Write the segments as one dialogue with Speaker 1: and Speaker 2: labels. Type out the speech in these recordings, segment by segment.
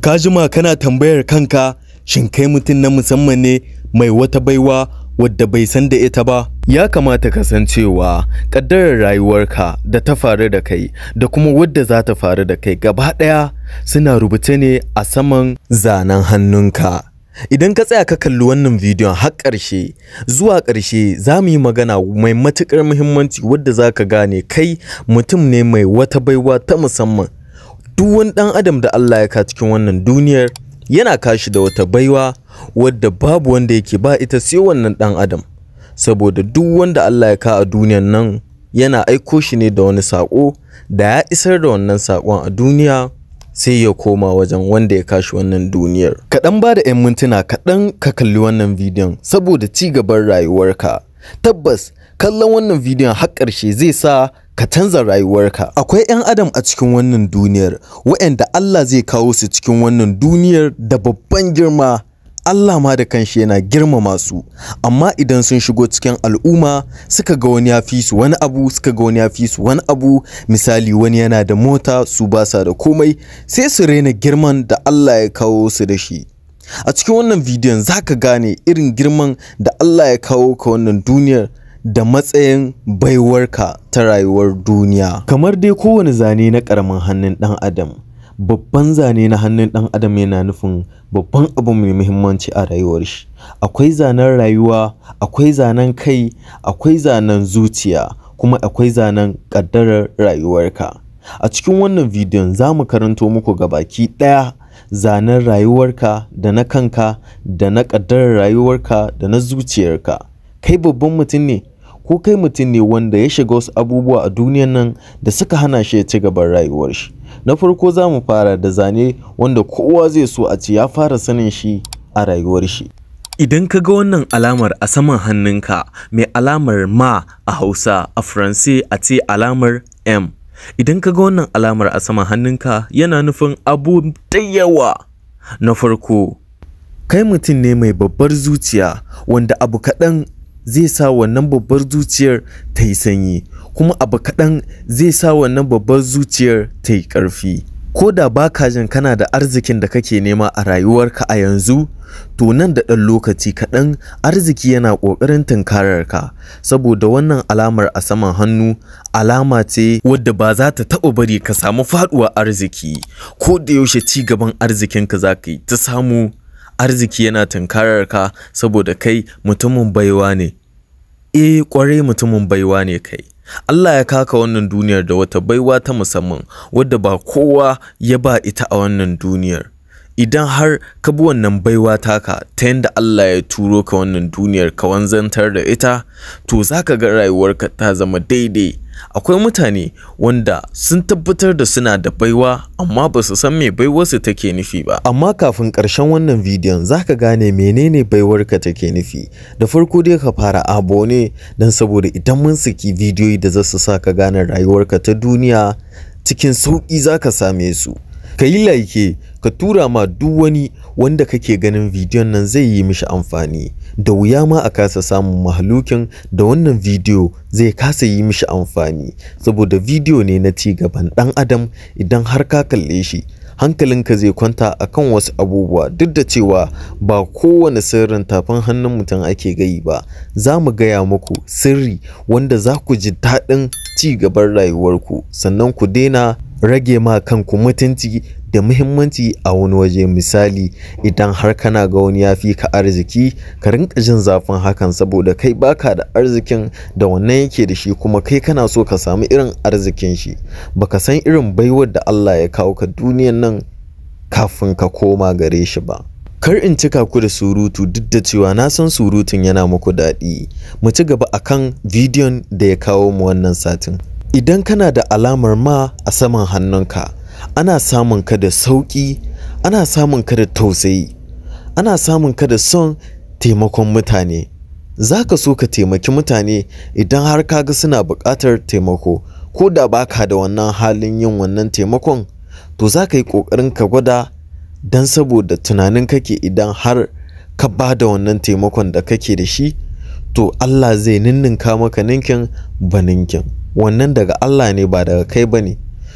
Speaker 1: ka jima kana tambayar kanka shin kai mutum na musamman ne mai wata baiwa wadda bai san da ita ba ya kamata ka san cewa ƙaddarar rayuwarka da ta faru da kai da kuma wadda za ta faru da kai gaba ɗaya suna rubuce ne a saman zanen hannunka idan ka tsaya ka kalli wannan bidiyon har ƙarshe zuwa ƙarshe za mu yi magana mai matuƙar muhimmanci wadda za ka gane kai mutum ne mai wata baiwa ta musamman duk wani ɗan adam da Allah ya ka cikin wannan duniyar yana kashi da wata baiwa wadda babu wanda yake ba ita sai wannan ɗan adam saboda duk wanda Allah ya ka a duniyan nan yana aiko shi ne da wani saƙo da ya isar da wannan saƙon a duniya sai ya koma wajen wanda ya kashi wannan duniyar kaɗan ba da 'yan mintuna kaɗan ka kalli wannan bidiyon saboda ci gaban rayuwarka tabbas kallon wannan bidiyon har ƙarshe zai sa ka canza rayuwarka akwai 'yan adam a cikin wannan duniyar waɗanda Allah zai kawo su cikin wannan duniyar da babban girma Allah ma da kanshi yana girmama su amma idan sun shigo cikin al'umma suka ga wani ya fi su wani abu suka ga wani ya fi su wani abu misali wani yana da mota su ba sa da komai sai su raina girman da Allah ya kawo su da shi a cikin wannan bidiyon za ka gane irin girman da Allah ya kawo ka wannan duniyar da matsayin baiwarka ta rayuwar duniya kamar dai kowane zane na ƙaramin hannun ɗan adam babban zane na hannun ɗan adam yana nufin babban abu mai muhimmanci a rayuwar shi akwai zanen rayuwa akwai zanen kai akwai zanen zuciya kuma akwai zanen ƙaddarar rayuwarka a cikin wannan bidiyon za mu karanto muku gabaki ɗaya zanen rayuwarka da na kanka da na ƙaddarar rayuwarka da na zuciyarka kai babban mutum ne ko kai mutum ne wanda ya shiga wasu abubuwa a duniyan nan da suka hana shi ya ci gaban rayuwar shi na farko za mu fara da zane wanda kowa zai so a ce ya fara sanin shi a rayuwar shi idan ka ga wannan alamar a saman hannunka mai alamar ma a hausa a faranse a ce alamar m idan ka ga wannan alamar a saman hannunka yana nufin abu da yawa na farko kai mutum ne mai babbar zuciya wanda abu kaɗan zai sa wannan babbar zuciyar ta yi sanyi kuma abu kaɗan zai sa wannan babbar zuciyar ta yi ƙarfi ko da ba ka jin kana da arzikin da kake nema a rayuwarka a yanzu to nan da ɗan lokaci kaɗan arziki yana ƙoƙarin tunkararka saboda wannan alamar a saman hannu alama ce wadda ba za ta taɓa bari ka samu faɗuwar arziki ko da yaushe ci gaban arzikinka za ka yi ta samu arziki yana tunkarar ka saboda kai mutumin baiwa ne eh kwarai mutumin baiwa ne kai Allah ya kaka wannan duniyar da wata baiwa ta musamman wadda ba kowa ya ba ita a wannan duniyar idan har ka bi wannan baiwa taka ta yadda Allah ya turo ka wannan duniyar ka wanzantar da ita to za ka ga rayuwarka ta zama daidai akwai mutane wanda sun tabbatar da suna da baiwa amma ba su san me baiwarsu take nufi ba amma kafin ƙarshen wannan bidiyon za ka gane menene baiwarka take nufi da farko dai ka fara abo ne don saboda idan mun saki bidiyoyi da za su sa ka gane rayuwarka ta duniya cikin sauƙi za ka same su ka yi like ka tura ma duk wani wanda kake ganin bidiyon nan zai yi mishi amfani da wuya ma a kasa samun mahalukin da wannan bidiyo zai kasa yi mishi amfani saboda bidiyo ne na ci gaban dan adam idan har ka kalle shi hankalinka zai kwanta akan wasu abubuwa duk da cewa ba kowane sirrin tafin hannun mutum ake gayi ba za mu gaya muku sirri wanda za ku ji daɗin ci gaban rayuwarku sannan ku daina rage ma kanku mutunci da muhimmanci a wani waje misali idan har kana ga wani ya fi ka arziki ka rinka jin zafin hakan saboda kai baka da arzikin da wannan yake da shi kuma kai kana so ka samu irin arzikin shi baka san irin baiwar da Allah ya kawo ka duniyan nan kafin ka koma gare shi ba kar in cika ku da surutu duk da cewa na san surutun yana muku daɗi mu ci gaba akan bidiyon da ya kawo mu wannan satin idan kana da alamar ma a saman hannunka ana samun ka da sauƙi ana samun ka da tausayi ana samun ka da son taimakon mutane za ka so ka taimaki mutane idan har ka ga suna buƙatar taimako ko da baka da wannan halin yin wannan taimakon to za ka yi ƙoƙarin ka gwada don saboda tunanin kake idan har ka ba da wannan taimakon da kake da shi to Allah zai ninninka maka ninkin ba ninkin wannan daga Allah ne ba daga kai ba ne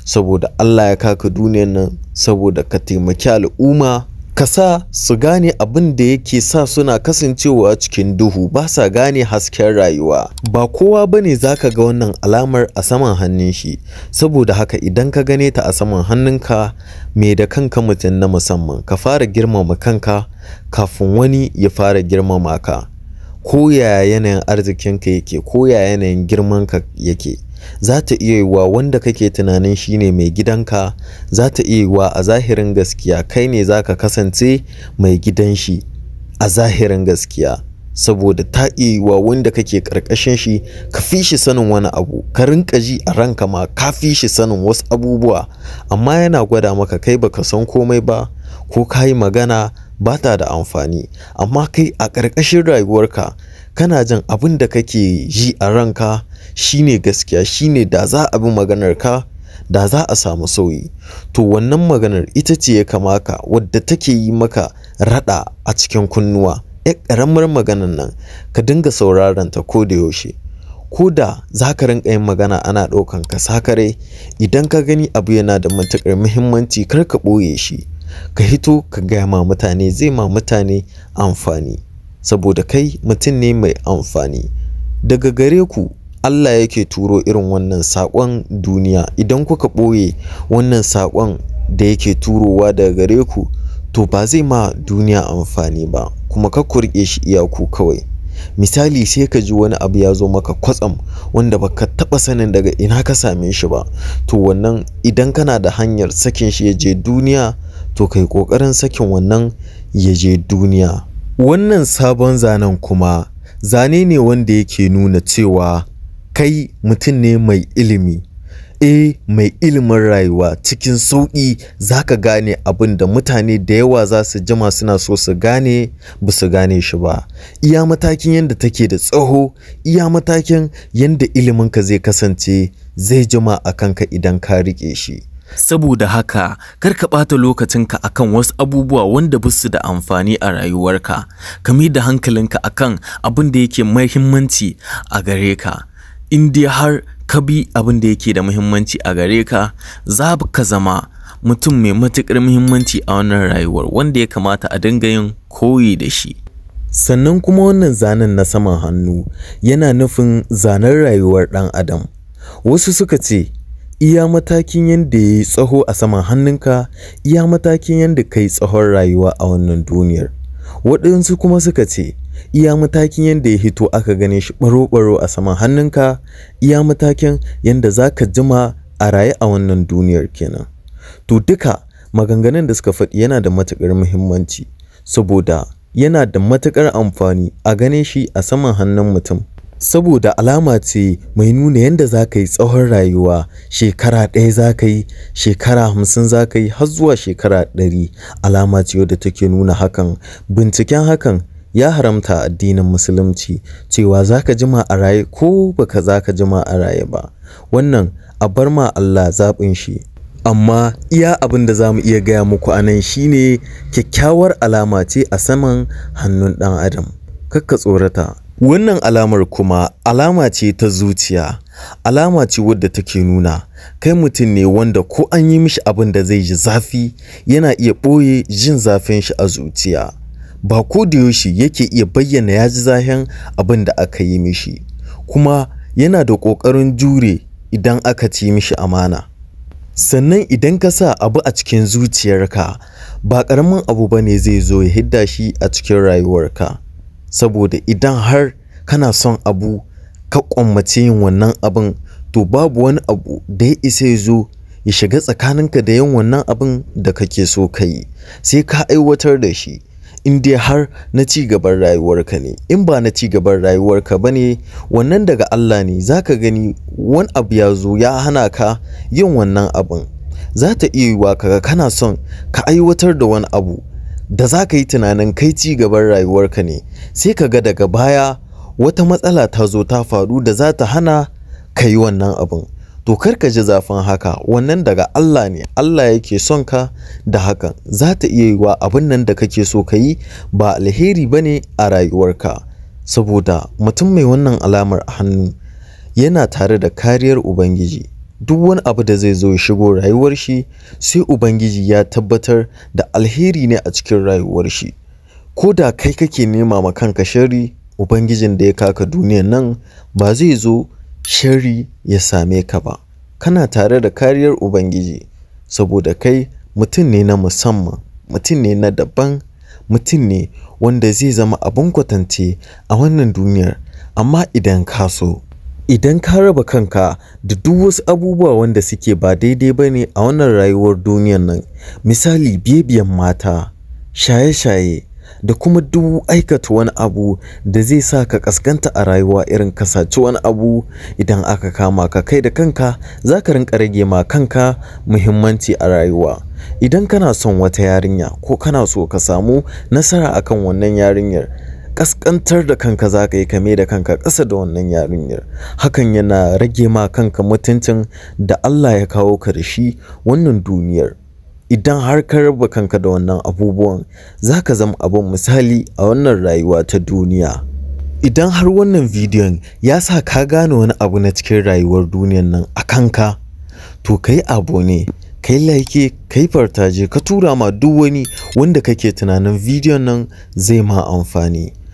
Speaker 1: saboda Allah ya kaka duniyan nan saboda ka taimaki al'umma ka sa su gane abin da yake sa suna kasancewa cikin duhu ba sa gane hasken rayuwa ba kowa ba ne za ka ga wannan alamar a saman hannun shi saboda haka idan ka gane ta a saman hannunka mai da kanka mutum na musamman ka fara girmama kanka kafin wani ya fara girmama ka ko yaya yanayin arzikinka yake ko yaya yanayin girmanka yake za ta iya yiwa wanda kake tunanin shine mai gidanka za ta iya yiwa a zahirin gaskiya kai ne za ka kasance mai gidan shi a zahirin gaskiya saboda ta iya yiwa wanda kake karkashin shi ka fi shi sanin wani abu ka rinka ji a ranka ma ka fi shi sanin wasu abubuwa amma yana gwada maka kai baka san komai ba ko ka yi magana ba ta da amfani amma kai a ƙarƙashin rayuwarka kana jin abin da kake ji a ranka shine gaskiya shine da za a bi maganar ka da za a samu sauyi to wannan maganar ita ce ya kamaka wadda take yi maka rada a cikin kunnuwa ya ƙaramar maganar nan ka dinga sauraron ta ko da yaushe ko da za ka rinka yin magana ana ɗaukan ka sakare idan ka gani abu yana da matuƙar muhimmanci kar ka ɓoye shi ka hito ka gaya ma mutane zai ma mutane amfani saboda kai mutum ne mai amfani daga gare ku Allah yake turo irin wannan saƙon duniya idan kuka ɓoye wannan saƙon da yake turowa daga gare ku to ba zai ma duniya amfani ba kuma ka kurke shi iyaku kawai misali sai ka ji wani abu ya zo maka kwatsam wanda baka taɓa sanin daga ina ka same shi ba to wannan idan kana da hanyar sakin shi ya je duniya to kai ƙoƙarin sakin wannan ya je duniya wannan sabon zanen kuma zane ne wanda yake nuna cewa kai mutum ne mai ilimi e mai ilimin rayuwa cikin sauƙi za ka gane abin da mutane da yawa za su jima suna so su gane ba su gane shi ba iya matakin yadda take da tsaho iya matakin yadda iliminka zai kasance zai jima a kanka idan ka riƙe shi
Speaker 2: saboda haka kar ka ɓata lokacinka akan wasu abubuwa wanda ba su da amfani a rayuwarka ka mai da hankalinka akan abin da yake muhimmanci a gare ka in dai har ka bi abin da yake da muhimmanci a gare ka za ka zama mutum mai matuƙar muhimmanci a wannan rayuwar wanda ya kamata a dinga yin koyi da shi
Speaker 1: sannan kuma wannan zanen na saman hannu yana nufin zanen rayuwar ɗan adam wasu suka ce iya matakin yadda ya yi tsaho a saman hannunka iya matakin yadda ka yi tsahon rayuwa a wannan duniyar waɗansu kuma suka ce iya matakin yadda ya hito aka gane shi ɓaro-ɓaro a saman hannunka iya matakin yadda za ka jima a raye a wannan duniyar kenan to duka maganganun da suka faɗi yana da matuƙar muhimmanci saboda yana da matuƙar amfani a gane shi a saman hannun mutum saboda alama ce mai nuna yadda za ka yi tsawon rayuwa shekara ɗaya za ka yi shekara hamsin za ka yi har zuwa shekara ɗari alama ce wadda take nuna hakan binciken hakan ya haramta addinin musulunci cewa za ka jima a raye ko baka za ka jima a raye ba wannan a bar ma Allah zaɓin shi amma iya abin da za mu iya gaya muku a nan shine kyakkyawar alama ce a saman hannun ɗan adam kakka tsorata wannan alamar kuma alama ce ta zuciya alama ce wadda take nuna kai mutum ne wanda ko an yi mishi abin da zai ji zafi yana iya ɓoye jin zafin shi a zuciya ba ko da yaushe yake iya bayyana ya ji zahin abin da aka yi mishi kuma yana da ƙoƙarin jure idan aka ci mishi amana sannan idan ka sa abu a cikin zuciyarka ba ƙaramin abu ba ne zai zo ya hidda shi a cikin rayuwarka saboda idan har kana son abu ka kwammace yin wannan abin to babu wani abu da ya isa ya zo ya shiga tsakaninka da yin wannan abin da kake so ka yi sai ka aiwatar da shi in dai har na ci gaban rayuwarka ne in ba na ci gaban rayuwarka ba ne wannan daga Allah ne za ka gani wani abu ya zo ya hana ka yin wannan abin za ta iya yiwa kaga kana son ka aiwatar da wani abu da za ka yi tunanin kai ci gaban rayuwarka ne sai ka ga daga baya wata matsala ta zo ta faru da za ta hana ka yi wannan abin to kar ka ji zafin haka wannan daga Allah ne Allah yake son ka da hakan za ta iya yiwa abin nan da kake so ka yi ba alheri ba ne a rayuwarka saboda mutum mai wannan alamar a hannu yana tare da kariyar ubangiji duk wani abu da zai zo ya shigo rayuwar shi sai ubangiji ya tabbatar da alheri ne a cikin rayuwar shi ko da kai kake nema ma kanka shari ubangijin da ya kaka duniyan nan ba zai zo shari ya same ka ba kana tare da kariyar ubangiji saboda kai mutum ne na musamman mutum ne na daban mutum ne wanda zai zama abin kwatance a wannan duniyar amma idan ka so idan ka raba kanka da duk wasu abubuwa wanda suke ba daidai ba ne a wannan rayuwar duniyar nan misali bibiyan mata shaye-shaye da kuma duk aikata wani abu da zai sa ka kaskanta a rayuwa irin ka saci wani abu idan aka kama ka kai da kanka za ka rinka rage ma kanka muhimmanci a rayuwa idan kana son wata yarinya ko kana so ka samu nasara akan wannan yarinyar kaskantar da kanka za ka yi kame da kanka ƙasa da wannan yarinyar hakan yana rage ma kanka mutuncin da Allah ya kawo ka da shi wannan duniyar idan har ka raba kanka da wannan abubuwan za ka zama abin misali a wannan rayuwa ta duniya idan har wannan bidiyon ya sa ka gane wani abu na cikin rayuwar duniyan nan a kanka to ka yi abu ne ka yi like ka yi fartaje ka tura ma duk wani wanda kake tunanin bidiyon nan zai ma amfani